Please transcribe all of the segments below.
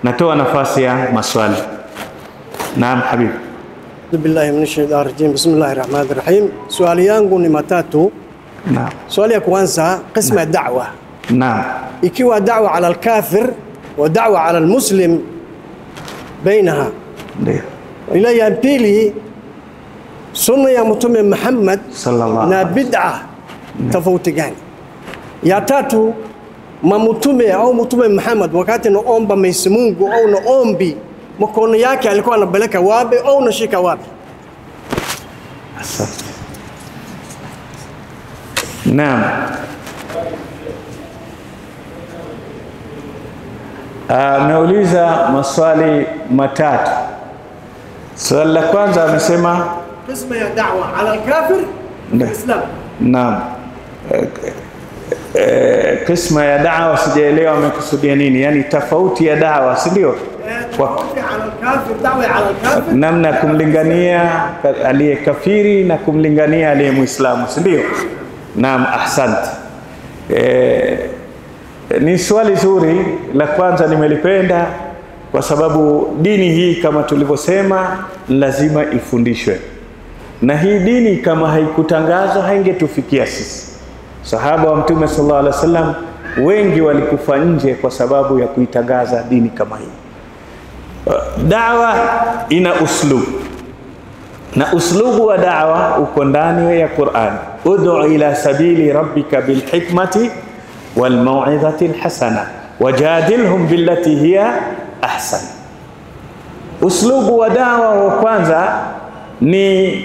Natoa nafasi ya maswali. Naam, habibi. A'udhu billahi minash shaitani rajim. Bismillahir rahmanir rahim. Swali yangu ni matatu. Naam. Swali ya kwanza, qisma ya da'wa. Naam. Ikiwa da'wa ala al-kafir wa da'wa ala al-muslim bainaha. Ndio. Ila ya pili, sunna ya Mtume Muhammad Sallallahu na alaihi bid'a tofauti gani? Ya tatu, mamtume au Mtume Muhammad wakati naomba Mwenyezi Mungu au naombi mkono yake alikuwa anapeleka wapi au nashika wapi? Asante. Naam. Ameuliza maswali matatu. Swali la kwanza amesema Qisma ya da'wa ala al-kafir Ndio. Islam. naam, Eh, eh, kisma ya dawa sijaelewa amekusudia nini, yaani tofauti ya dawa, si ndio? Kwa Tofauti ala al-kafir, da'wa ala al-kafir. namna ya kumlingania ka- aliye kafiri na kumlingania aliye Muislamu, si ndio? Naam, ahsante. E, ni swali zuri. La kwanza nimelipenda kwa sababu dini hii kama tulivyosema lazima ifundishwe, na hii dini kama haikutangazwa haingetufikia sisi. Sahaba wa Mtume sallallahu alaihi wasallam wengi walikufa nje kwa sababu ya kuitangaza dini kama hii. Dawa ina uslubu na uslubu wa dawa uko ndani ya Qur'an. Ud'u ila sabili rabbika bilhikmati walmau'izati alhasana wajadilhum billati hiya ahsan. Uslubu wa dawa wa kwanza ni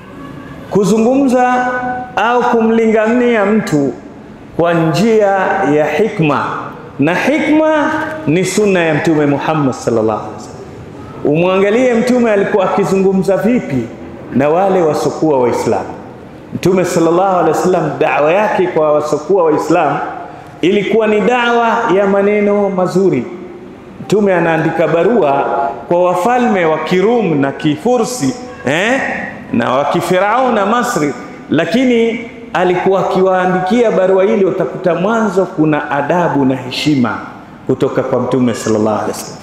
kuzungumza au kumlingania mtu kwa njia ya hikma, na hikma ni sunna ya Mtume Muhammad sallallahu alaihi wasallam. Umwangalie Mtume alikuwa akizungumza vipi na wale wasokuwa Waislamu. Mtume sallallahu alaihi wasallam, dawa yake kwa wasokuwa Waislamu ilikuwa ni dawa ya maneno mazuri. Mtume anaandika barua kwa wafalme wa Kirum na Kifursi eh, na wa Kifirao na Masri, lakini alikuwa akiwaandikia barua hili, utakuta mwanzo kuna adabu na heshima kutoka kwa Mtume sallallahu alaihi wasallam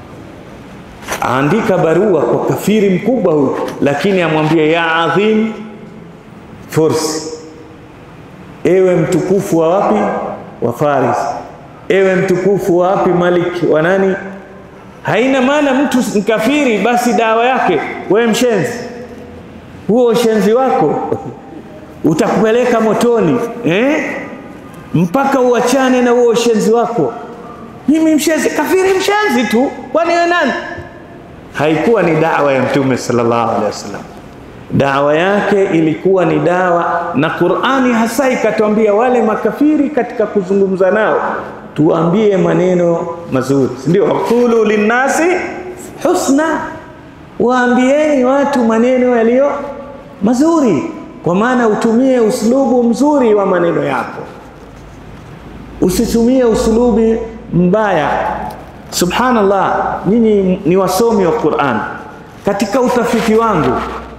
aandika barua kwa kafiri mkubwa huyu, lakini amwambie ya adhim Fursi, ewe mtukufu wa wapi? Wa Faris, ewe mtukufu wa wapi? Malik wa nani? Haina maana mtu mkafiri basi dawa yake wewe mshenzi, huo ushenzi wako utakupeleka motoni eh? mpaka uachane na huo ushenzi wako. Mimi mshenzi, kafiri mshenzi tu, kwani wewe nani? haikuwa ni dawa ya mtume sallallahu alaihi wasallam. Dawa yake ilikuwa ni dawa, na Qur'ani hasa ikatuambia wale makafiri katika kuzungumza nao tuambie maneno mazuri, si ndio? Qulu linnasi husna, waambieni watu maneno yaliyo mazuri, kwa maana utumie uslubu mzuri wa maneno yako, usitumie uslubi mbaya. Subhanallah, nyinyi ni wasomi wa Qur'an. Katika utafiti wangu,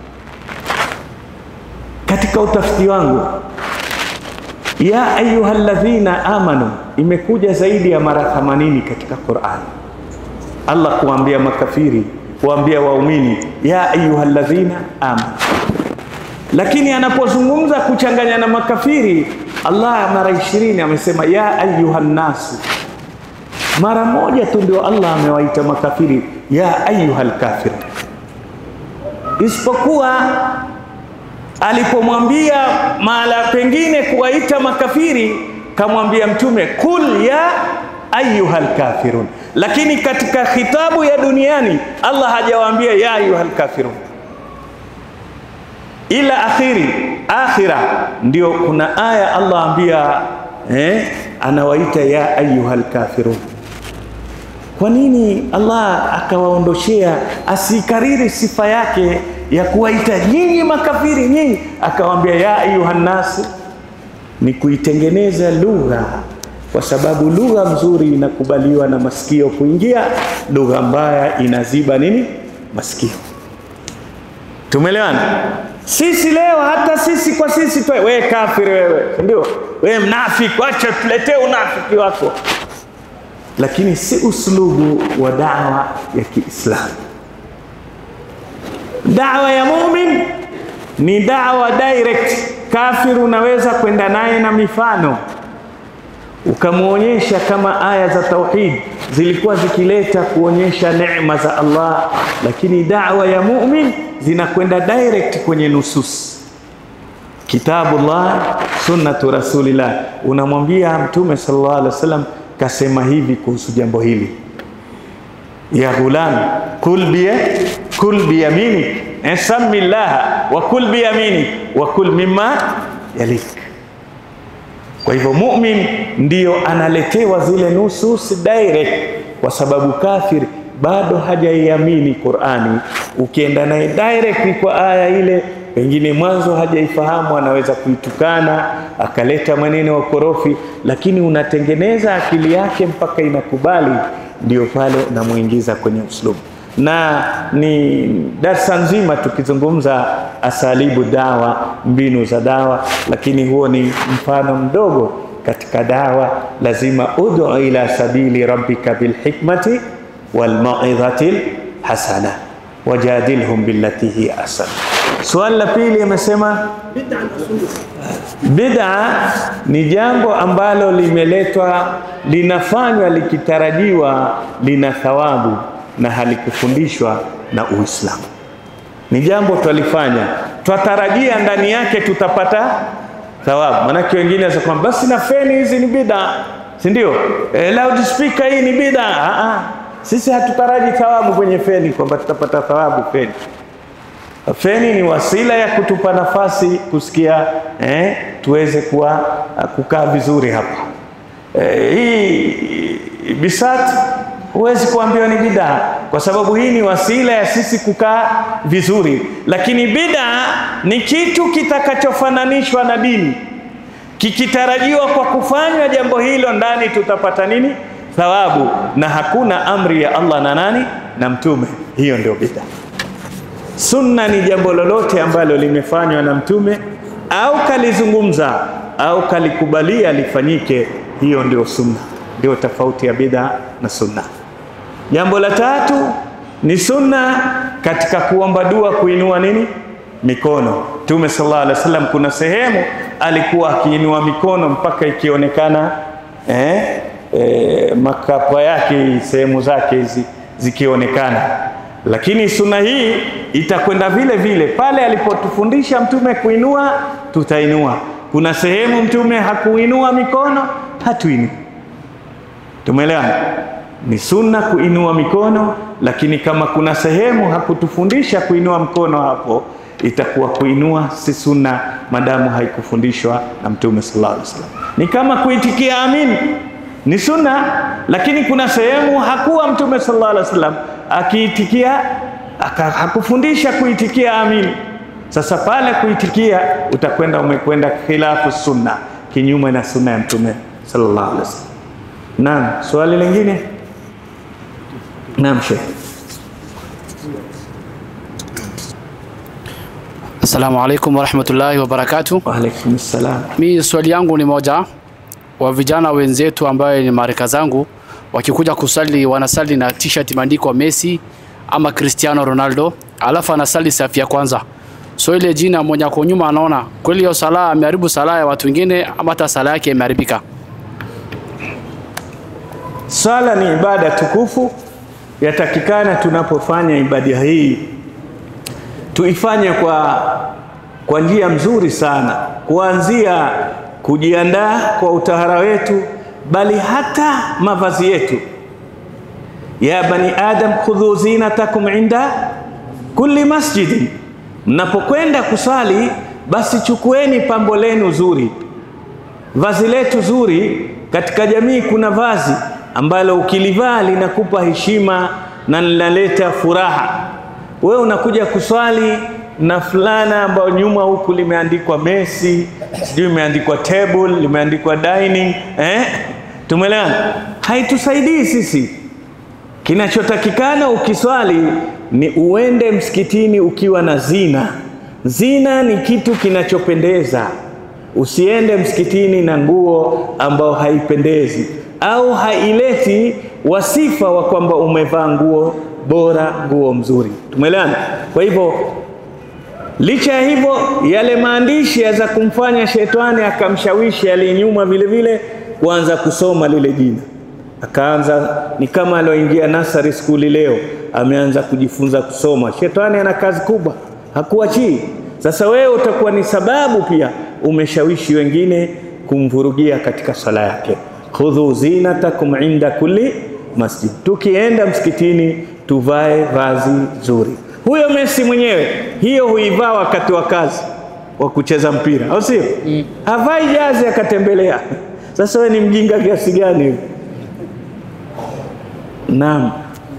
katika utafiti wangu, ya ayyuhalladhina amanu imekuja zaidi ya mara 80 katika Qur'an. Allah kuambia makafiri, kuambia waumini, ya ayyuhalladhina amanu. Lakini anapozungumza kuchanganya na makafiri, Allah mara 20 amesema ya ayyuhannasu mara moja tu ndio Allah amewaita makafiri ya ayyuhal kafir, isipokuwa alipomwambia mahala pengine kuwaita makafiri, kamwambia Mtume kul ya ayyuhal kafirun, lakini katika khitabu ya duniani Allah hajawaambia ya ayyuhal kafirun, ila akhiri akhira ndio kuna aya Allah ambia eh, anawaita ya ayyuhal kafirun. Kwa nini Allah akawaondoshea asikariri sifa yake ya kuwaita nyinyi makafiri nyinyi, akawaambia ya ayuhannasu? Ni kuitengeneza lugha, kwa sababu lugha nzuri inakubaliwa na masikio kuingia, lugha mbaya inaziba nini masikio. Tumeelewana? Sisi leo hata sisi kwa sisi tu, wewe kafiri wewe, ndio wewe mnafiki, acha tuletee unafiki wako lakini si uslubu wa dawa ya Kiislamu. Dawa ya mumin ni dawa direct. Kafir unaweza kwenda naye na mifano ukamwonyesha kama aya za tauhid zilikuwa zikileta kuonyesha neema za Allah, lakini dawa ya mumin zinakwenda direct kwenye nusus kitabullah, sunnatu rasulillah. Unamwambia Mtume sallallahu alaihi wasallam kasema hivi kuhusu jambo hili, ya ghulam kul bi kul biyaminik sami llaha wa kul biyaminik wa kul mimma yalik. Kwa hivyo mumin ndiyo analetewa zile nusus direct, kwa sababu kafir bado hajaiamini Qur'ani. Ukienda naye direct kwa aya ile, pengine mwanzo hajaifahamu, anaweza kuitukana akaleta maneno ya korofi, lakini unatengeneza akili yake mpaka inakubali, ndio pale unamuingiza kwenye uslubu na ni darsa nzima tukizungumza asalibu dawa, mbinu za dawa, lakini huo ni mfano mdogo katika dawa. Lazima ud'u ila sabili rabbika bilhikmati walmauidhati lhasana wajadilhum billati hiya ahsan. Swali la pili amesema bid'a ni jambo ambalo limeletwa linafanywa likitarajiwa lina thawabu na halikufundishwa na Uislamu. Ni jambo twalifanya, twatarajia ndani yake tutapata thawabu. Manake wengine wanasema kwamba basi na feni hizi ni bid'a, si ndio? E, loudspeaker hii ni bid'a. Ah, sisi hatutaraji thawabu kwenye feni, kwamba tutapata thawabu feni. Feni ni wasila ya kutupa nafasi kusikia, eh, tuweze kuwa kukaa vizuri hapa. Eh, hii bisati huwezi kuambiwa ni bid'a kwa sababu hii ni wasila ya sisi kukaa vizuri, lakini bid'a ni kitu kitakachofananishwa na dini, kikitarajiwa kwa kufanywa jambo hilo ndani tutapata nini? Thawabu, na hakuna amri ya Allah na nani na Mtume. Hiyo ndio bid'a. Sunna ni jambo lolote ambalo limefanywa na Mtume au kalizungumza au kalikubalia lifanyike, hiyo ndio sunna. Ndio tofauti ya bid'a na sunna. Jambo la tatu ni sunna katika kuomba dua, kuinua nini mikono. Mtume sallallahu alaihi wasallam kuna sehemu alikuwa akiinua mikono mpaka ikionekana eh, eh, makapa yake sehemu zake hizi zikionekana, lakini sunna hii itakwenda vile vile pale alipotufundisha Mtume kuinua, tutainua. Kuna sehemu Mtume hakuinua mikono, hatuinui. Tumeelewana? Ni sunna kuinua mikono, lakini kama kuna sehemu hakutufundisha kuinua mkono, hapo itakuwa kuinua si sunna, madamu haikufundishwa na Mtume sallallahu alaihi wasallam. Ni kama kuitikia amin, ni sunna, lakini kuna sehemu hakuwa Mtume sallallahu alaihi wasallam akiitikia, hakufundisha kuitikia amin. Sasa pale kuitikia, utakwenda umekwenda khilafu sunna, kinyume na sunna ya Mtume sallallahu alaihi wasallam. Naam, swali lingine? Naam, Sheikh. Assalamu alaikum warahmatullahi wabarakatuh. Wa alaikum salam. Mi swali yangu ni moja, wa vijana wenzetu ambayo ni marika zangu wakikuja kusali wanasali na t-shirt imeandikwa Messi ama Cristiano Ronaldo, alafu anasali safu ya kwanza. So ile jina mwenye ako nyuma anaona kweli hiyo sala ameharibu sala ya watu wengine ama hata sala yake imeharibika. Swala ni ibada tukufu, yatakikana tunapofanya ibada hii tuifanye kwa, kwa njia mzuri sana, kuanzia kujiandaa kwa utahara wetu, bali hata mavazi yetu. Ya bani adam khudhu zinatakum inda kulli masjidin, mnapokwenda kusali basi chukueni pambo lenu zuri, vazi letu zuri. Katika jamii kuna vazi ambalo ukilivaa linakupa heshima na linaleta furaha. Wewe unakuja kuswali na fulana ambayo nyuma huku limeandikwa Messi, sijui limeandikwa table, limeandikwa dining, eh? Tumeelewana? Haitusaidii sisi. Kinachotakikana ukiswali ni uende msikitini ukiwa na zina. Zina ni kitu kinachopendeza. Usiende msikitini na nguo ambao haipendezi. au haileti wasifa wa kwamba umevaa nguo bora, nguo mzuri. Tumeelewana? Kwa hivyo licha ya hivyo, yale maandishi yaweza kumfanya shetani akamshawishi aliyenyuma vile vile kuanza kusoma lile jina, akaanza ni kama alioingia nasari skuli leo, ameanza kujifunza kusoma. Shetani ana kazi kubwa, hakuachii. Sasa wewe utakuwa ni sababu pia umeshawishi wengine kumvurugia katika sala yake. khudhu zinatakum inda kulli masjid, tukienda msikitini tuvae vazi zuri. Huyo Messi mwenyewe hiyo huivaa wakati wa kazi wa kucheza mpira, au sio? Mm. Havai jazi akatembelea. Sasa wewe ni mjinga kiasi gani hivi? Naam.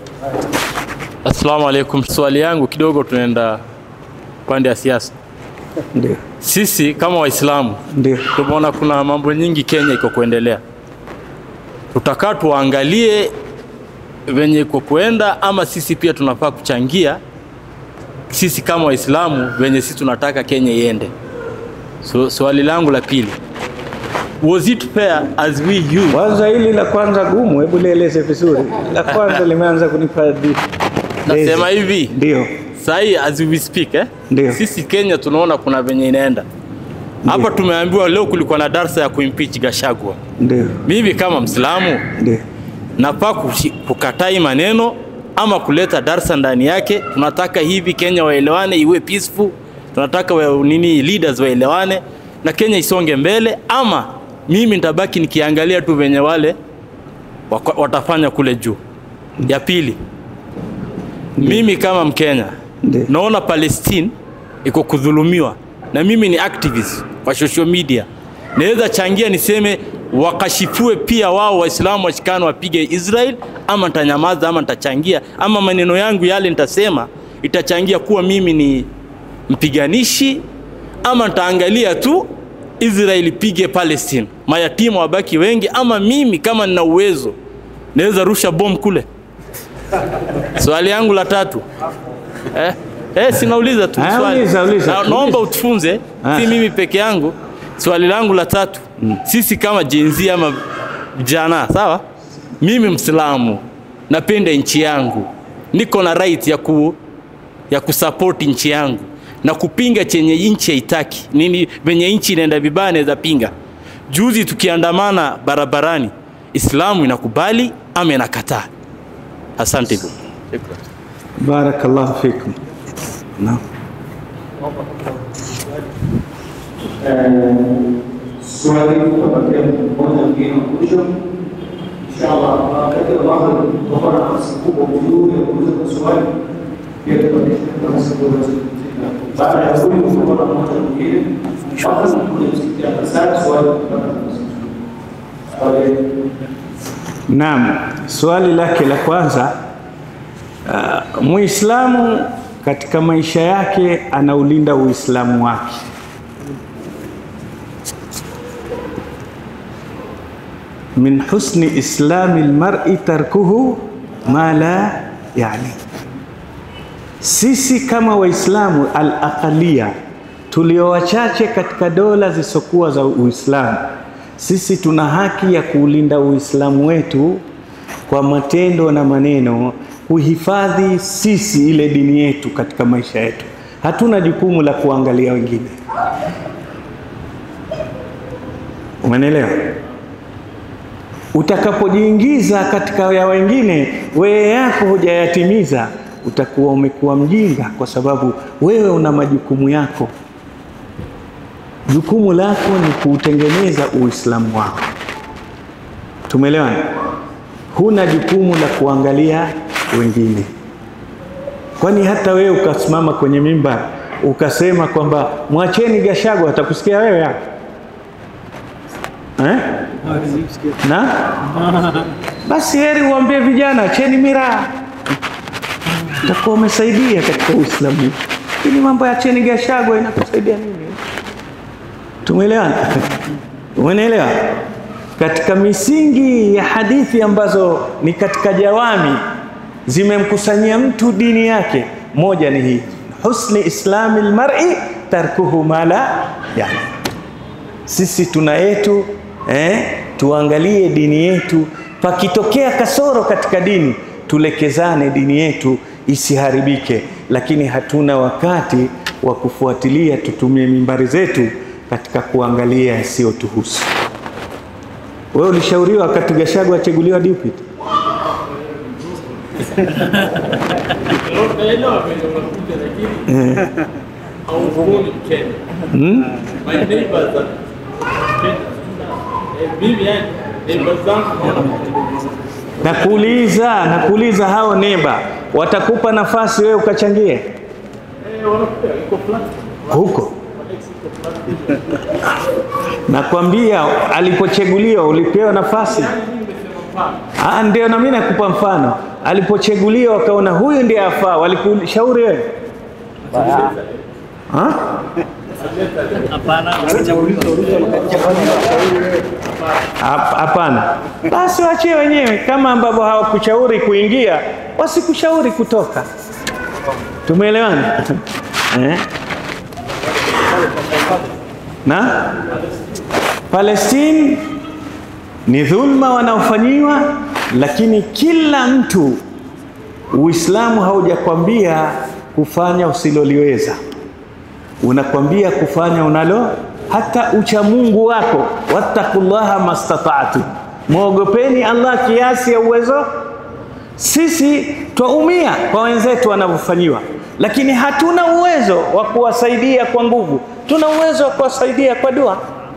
Assalamu alaikum. Swali yangu kidogo, tunaenda pande ya siasa. Ndio, Sisi kama Waislamu ndio, tumeona kuna mambo nyingi Kenya iko kuendelea, tutakaa tuangalie venye iko kuenda, ama sisi pia tunafaa kuchangia sisi kama Waislamu venye sisi tunataka Kenya iende. So, swali langu la pili, was it fair as we youth kwanza hili la kwanza gumu, hebu lieleze vizuri. La kwanza limeanza kunipa di- nasema hivi ndio, sahi as we speak eh? Ndio. Sisi Kenya tunaona kuna venye inaenda hapa. Tumeambiwa leo kulikuwa na darsa ya kuimpeach Gashagwa. ndio, Mimi kama Mslamu ndio, nafaa kushi- kukataa hii maneno ama kuleta darsa ndani yake. Tunataka hivi Kenya waelewane, iwe peaceful. Tunataka wa, nini leaders waelewane na Kenya isonge mbele, ama mimi nitabaki nikiangalia tu venye wale waka- watafanya kule juu. Ya pili, mimi kama Mkenya Ndiyo. naona Palestine iko kudhulumiwa, na mimi ni activist kwa social media, naweza changia niseme wakashifue pia wao Waislamu washikane wapige Israel, ama nitanyamaza ama nitachangia, ama maneno yangu yale nitasema itachangia kuwa mimi ni mpiganishi, ama nitaangalia tu Israel ipige Palestine, mayatima wabaki wengi, ama mimi kama nina uwezo naweza rusha bomu kule. Swali yangu la tatu eh, eh, sinauliza tu Ah, swali. uliza, uliza, Na- uliza. naomba utufunze, Ah. si mimi peke yangu. Swali langu la tatu, sisi kama jenzi ama vijana, sawa, mimi Mslamu napenda nchi yangu, niko na right ya ku ya kusapoti nchi yangu na kupinga chenye nchi haitaki nini, venye nchi inaenda vibaya, naweza pinga. Juzi tukiandamana barabarani, Islamu inakubali ama inakataa? Asante. Shukran. barakallahu fikum. Naam. swali tutapatia mmoja mwingine wa mwisho inshallah. Wakati ambapo tutakuwa na nafasi kubwa juu ya kuuliza maswali, pia tutapatia nafasi kubwa baada ya huyu tutakuwa na mmoja mwingine mpaka mkuja msikia kasari swali kupata nafasi. Swali Naam, swali lake la kwanza, uh, Muislamu katika maisha yake anaulinda Uislamu wake. Min husni islami lmari tarkuhu ma la yani. Sisi kama Waislamu al-aqalia tulio wachache katika dola zisizokuwa za Uislamu, sisi tuna haki ya kuulinda Uislamu wetu kwa matendo na maneno, kuhifadhi sisi ile dini yetu katika maisha yetu. Hatuna jukumu la kuangalia wengine. Umenielewa? Utakapojiingiza katika ya wengine, wewe yako hujayatimiza, utakuwa umekuwa mjinga, kwa sababu wewe una majukumu yako. Jukumu lako ni kuutengeneza Uislamu wako. Tumeelewana? Huna jukumu la kuangalia wengine. Kwani hata wewe ukasimama kwenye mimbar ukasema kwamba mwacheni Gachagua, atakusikia wewe hapo eh? na basi heri uambie vijana acheni miraa, utakuwa umesaidia katika Uislamu. Lakini mambo ya acheni Gachagua inakusaidia nini? Tumeelewana? Umeelewa? Katika misingi ya hadithi ambazo ni katika jawami zimemkusanyia mtu dini yake, moja ni hii husni islami lmari tarkuhu ma la yani. Sisi tuna yetu eh, tuangalie dini yetu. Pakitokea kasoro katika dini, tulekezane dini yetu isiharibike, lakini hatuna wakati wa kufuatilia. Tutumie mimbari zetu katika kuangalia yasiyotuhusu. Wewe ulishauriwa wakati Gachagua achaguliwa deputy? Nakuuliza, nakuuliza hao neba watakupa nafasi wewe ukachangie huko? Nakwambia alipochaguliwa ulipewa nafasi. Ah, ndio na mimi nakupa mfano. Alipochaguliwa wakaona huyu ndiye afaa, walikushauri wewe? Ha? Hap- Hapana, basi waachie wenyewe. Kama ambavyo hawakushauri kuingia, wasikushauri kutoka. Tumeelewana eh? na Palestine ni dhulma wanaofanyiwa, lakini kila mtu, Uislamu haujakwambia kufanya usiloliweza, unakwambia kufanya unalo hata uchamungu wako, wattaqullaha mastata'tu, mwogopeni Allah kiasi ya uwezo. Sisi twaumia kwa wenzetu wanavyofanyiwa, lakini hatuna uwezo wa kuwasaidia kwa nguvu, tuna uwezo wa kuwasaidia kwa dua.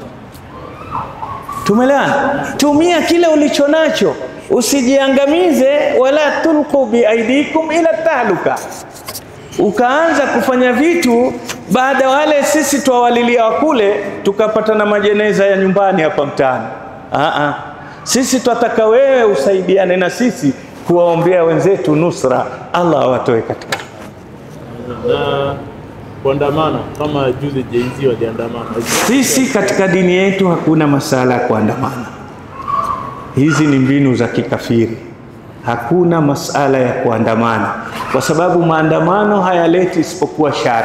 Tumeelewana? Tumia kile ulicho nacho, usijiangamize. Wala tulqu biaidikum ila tahluka, ukaanza kufanya vitu baada wale sisi twawalilia wakule, tukapata na majeneza ya nyumbani hapa mtaani. Aa, sisi twataka wewe usaidiane na sisi kuwaombea wenzetu nusra, Allah awatoe katika na kuandamana kama juzi Jay-Z waliandamana. Sisi katika dini yetu hakuna masala ya kuandamana. Hizi ni mbinu za kikafiri. Hakuna masala ya kuandamana, kwa sababu maandamano hayaleti isipokuwa shari,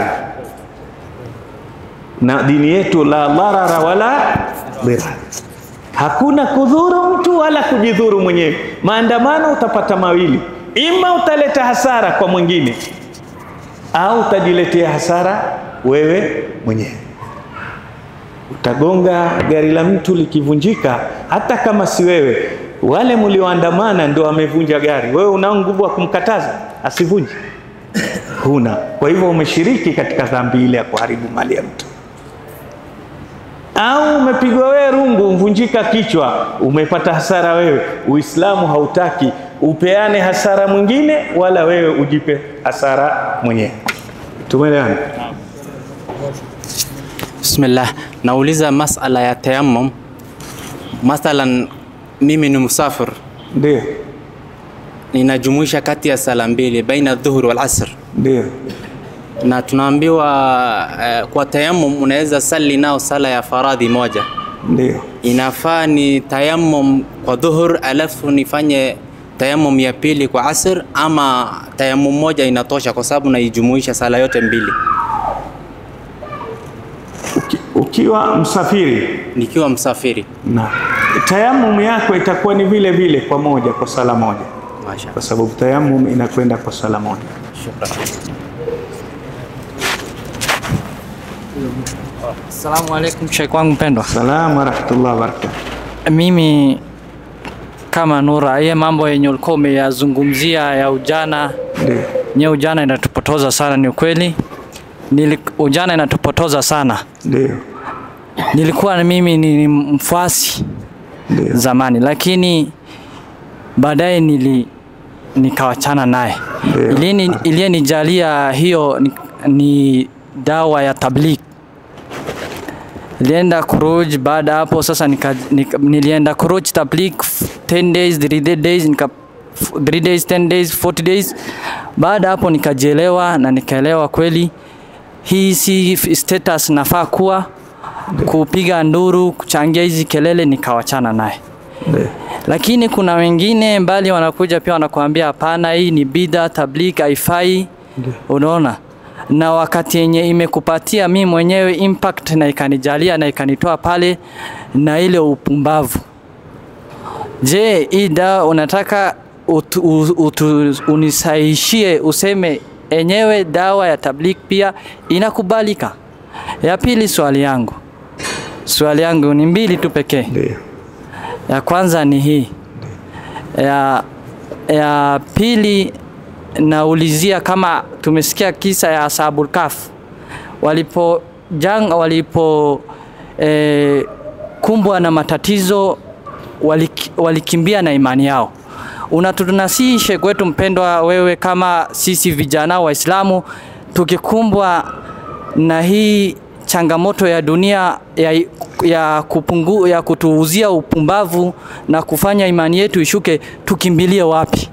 na dini yetu la dharara wala dhirar. Hakuna kudhuru mtu wala kujidhuru mwenyewe. Maandamano utapata mawili, ima utaleta hasara kwa mwingine au utajiletea hasara wewe mwenyewe. Utagonga gari la mtu likivunjika, hata kama si wewe, wale mlioandamana ndio wamevunja gari. Wewe unao nguvu wa kumkataza asivunje? Huna. Kwa hivyo umeshiriki katika dhambi ile ya kuharibu mali ya mtu. Au umepigwa wewe rungu, mvunjika kichwa, umepata hasara wewe. Uislamu hautaki upeane hasara mwingine, wala wewe ujipe hasara mwenyewe. Tumeelewana? Bismillah, nauliza masala ya tayammum. Mathalan, mimi ni musafir, Ndio, ninajumuisha kati ya sala mbili baina dhuhur wal asr, ndio. na tunaambiwa eh, kwa tayammum unaweza sali nao sala ya faradhi moja. Ndio. Inafaa ni tayammum kwa dhuhur alafu nifanye tayammum ya pili kwa asr, ama tayammum moja inatosha kwa sababu naijumuisha sala yote mbili Uki, ukiwa msafiri nikiwa msafiri? na tayamum yako itakuwa ni vile vile kwa moja kwa sala moja, Masha kwa sababu tayamum inakwenda kwa sala moja. shukran. Asalamu alaikum sheikh wangu mpendwa. Salamu warahmatullahi wabarakatuh. Mimi kama Nura, hiye mambo yenye ulikuwa umeyazungumzia ya ujana, Ndio, nye ujana inatupotoza sana, ni ukweli. Nili, ujana inatupotoza sana. ndio, Nilikuwa na mimi ni ni mfuasi ndio, zamani, lakini baadaye nili nikawachana naye. Ndio. Iliyeni- Iliyenijalia hiyo ni, ni dawa ya tabligh. Nilienda kuruj baada ya hapo sasa nika, nika, nilienda kuruj tabligh 10 days 3 days nika 3 days 10 days 40 days. Baada ya hapo nikajielewa na nikaelewa kweli hii si f- status nafaa kuwa kupiga nduru, kuchangia hizi kelele, nikawachana naye. ndio. Lakini kuna wengine mbali wanakuja pia wanakuambia hapana, hii ni bidha, tabligh haifai. Unaona, na wakati yenye imekupatia mi mwenyewe impact na ikanijalia na ikanitoa pale na ile upumbavu Je, hii dawa unataka utu, utu, unisaishie useme enyewe dawa ya tablik pia inakubalika? Ya pili, swali yangu swali yangu ni mbili tu pekee. Ndio. Ya kwanza ni hii, ya, ya pili naulizia kama tumesikia kisa ya Ashabul Kahf walipo jang walipo eh, kumbwa na matatizo walik, walikimbia na imani yao. Unatunasihi Sheikh wetu mpendwa, wewe kama sisi vijana Waislamu tukikumbwa na hii changamoto ya dunia ya, ya, kupungu, ya kutuuzia upumbavu na kufanya imani yetu ishuke, tukimbilie wapi?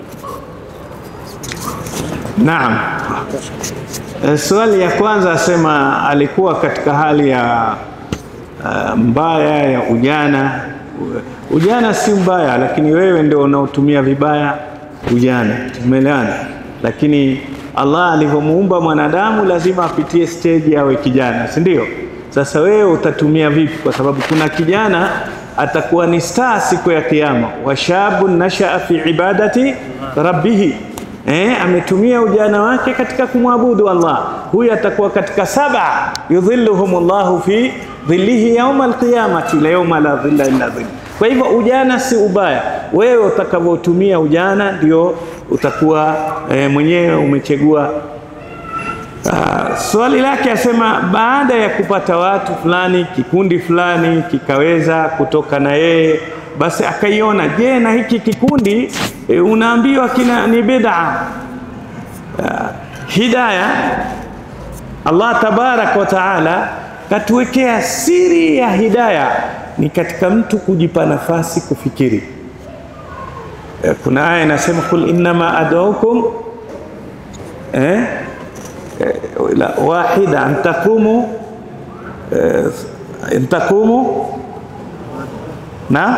Naam. Eh, Swali ya kwanza asema alikuwa katika hali ya uh, mbaya ya ujana. Ujana si mbaya, lakini wewe ndio unaotumia vibaya ujana. Tumeelewana? Lakini Allah alivyomuumba mwanadamu lazima apitie stage awe kijana, si ndio? Sasa wewe utatumia vipi? Kwa sababu kuna kijana atakuwa ni star siku ya Kiyama, washabun nashaa fi ibadati rabbihi Eh, ametumia ujana wake katika kumwabudu Allah. Huyu atakuwa katika saba yudhilluhumullahu fi dhillihi yauma alqiyamati la yauma la dhilla illa dhill. Kwa hivyo ujana si ubaya, wewe utakavyotumia ujana ndio utakuwa eh, mwenyewe umechagua. Uh, swali lake asema baada ya kupata watu fulani kikundi fulani kikaweza kutoka na yeye basi akaiona, je, na hiki kikundi e, unaambiwa kina ni bid'a. Uh, hidaya Allah tabarak wa taala katuwekea siri ya hidaya ni katika mtu kujipa nafasi kufikiri. E, kuna aya inasema kul innama ad'ukum eh, eh, la, wahida an taqumu eh, an taqumu na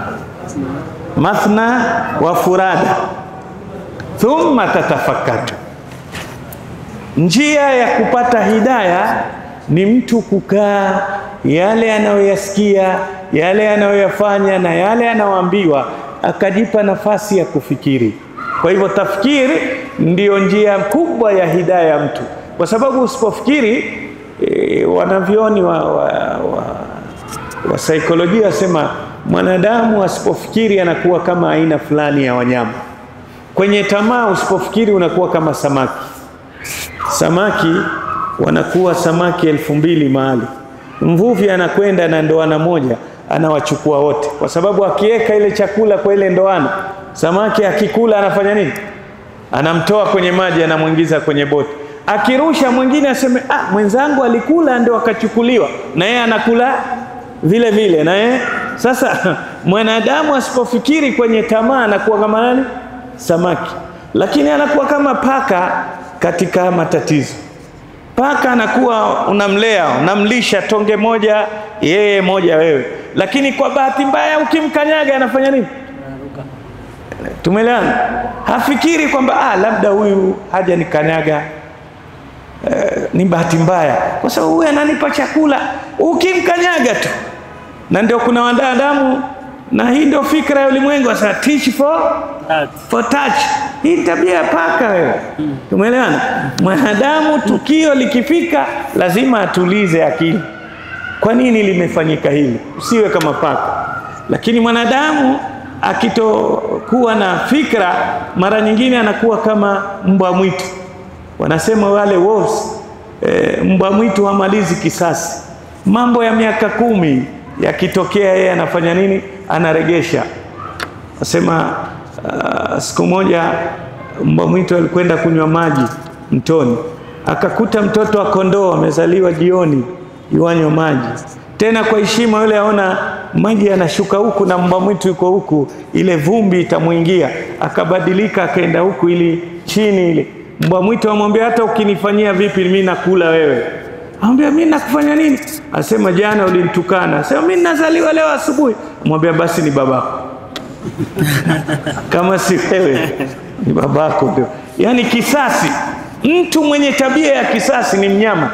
mathna wa furada thumma tatafakkaru. Njia ya kupata hidaya ni mtu kukaa yale anayoyasikia, yale anayoyafanya na yale anayoambiwa, akajipa nafasi ya kufikiri. Kwa hivyo tafkiri ndiyo njia kubwa ya hidaya ya mtu, kwa sababu usipofikiri e, wanavyoni wa, wa, wa wa saikolojia wasema mwanadamu asipofikiri anakuwa kama aina fulani ya wanyama. Kwenye tamaa, usipofikiri unakuwa kama samaki. Samaki wanakuwa samaki elfu mbili mahali, mvuvi anakwenda na ndoana moja anawachukua wote, kwa sababu akiweka ile chakula kwa ile ndoana, samaki akikula anafanya nini? Anamtoa kwenye maji, anamwingiza kwenye boti akirusha mwingine aseme ah, mwenzangu alikula ndio akachukuliwa, na yeye anakula vile vile na yeye. Sasa mwanadamu asipofikiri kwenye tamaa anakuwa kama nani? Samaki, lakini anakuwa kama paka katika matatizo. Paka anakuwa unamlea, unamlisha tonge moja yeye moja wewe, lakini kwa bahati mbaya ukimkanyaga anafanya nini? Tumeelewana? Hafikiri kwamba ah, labda huyu haja nikanyaga eh, ni bahati mbaya, kwa sababu huyu ananipa chakula. Ukimkanyaga tu, na ndio kuna wanadamu, na hii ndio fikra ya ulimwengu sasa, teach for for touch. Hii tabia ya paka wewe, tumeelewana? Mwanadamu tukio likifika, lazima atulize akili. Kwa nini limefanyika hili? Usiwe kama paka. Lakini mwanadamu akitokuwa na fikra, mara nyingine anakuwa kama mbwa mwitu. Wanasema wale wolves, e, mbwa mwitu hamalizi kisasi. Mambo ya miaka kumi yakitokea, yeye anafanya nini? Anaregesha. Nasema uh, siku moja mbwa mwitu alikwenda kunywa maji mtoni, akakuta mtoto wa kondoo amezaliwa jioni, yuanywa maji tena kwa heshima. Yule aona maji yanashuka huku na mbwa mwitu yuko huku, ile vumbi itamwingia, akabadilika akaenda huku ili chini ile. Mbwa mwitu amwambia, hata ukinifanyia vipi mimi nakula wewe. Amwambia, mimi nakufanya nini? Asema, jana ulinitukana. Asema, mimi nazaliwa leo asubuhi. Amwambia, basi ni babako kama si wewe ni babako ndio. Yaani kisasi, mtu mwenye tabia ya kisasi ni mnyama.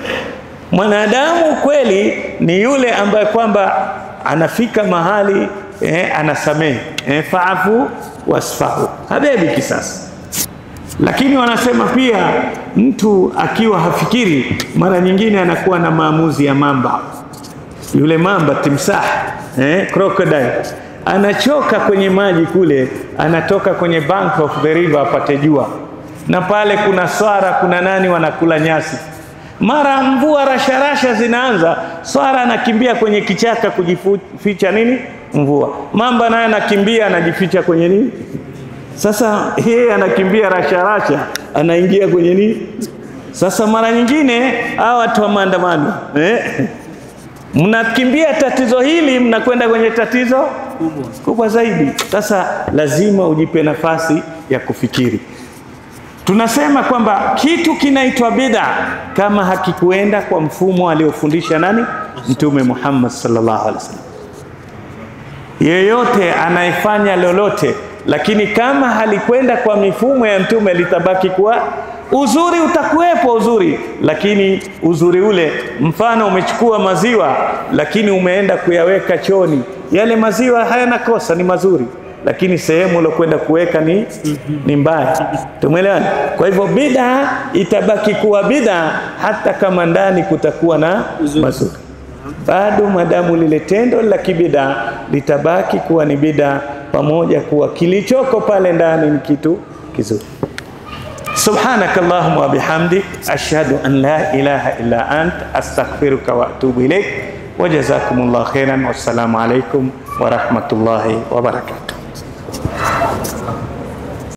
Mwanadamu kweli ni yule ambaye kwamba anafika mahali eh, anasamehe eh, faafu wasfahu, habebi kisasi. Lakini wanasema pia mtu akiwa hafikiri, mara nyingine anakuwa na maamuzi ya mamba. Yule mamba timsah, eh, crocodile anachoka kwenye maji kule, anatoka kwenye bank of the river apate jua, na pale kuna swara, kuna nani wanakula nyasi. Mara mvua rasharasha zinaanza, swara anakimbia kwenye kichaka kujificha nini, mvua. Mamba naye anakimbia anajificha kwenye nini sasa yeye anakimbia rasharasha, anaingia kwenye nini? Sasa mara nyingine hawa watu wa maandamano eh, mnakimbia tatizo hili, mnakwenda kwenye tatizo kubwa, kubwa zaidi. Sasa lazima ujipe nafasi ya kufikiri. Tunasema kwamba kitu kinaitwa bid'a kama hakikuenda kwa mfumo aliofundisha nani? Mtume Muhammad sallallahu alaihi wasallam. Yeyote anayefanya lolote lakini kama halikwenda kwa mifumo ya mtume litabaki kuwa uzuri. Utakuwepo uzuri, lakini uzuri ule, mfano umechukua maziwa lakini umeenda kuyaweka choni, yale maziwa hayana kosa, ni mazuri, lakini sehemu uliokwenda kuweka ni, ni mbaya. Tumeelewana? Kwa hivyo bid'a itabaki kuwa bid'a hata kama ndani kutakuwa na mazuri bado madamu lile tendo la kibida litabaki kuwa ni bida, pamoja kuwa kilichoko pale ndani ni kitu kizuri. Subhanaka Allahumma wa bihamdik ashhadu an la ilaha illa ant astaghfiruka wa atubu ilaik wa jazakumullahu khairan wassalamu alaikum wa rahmatullahi wa barakatuh.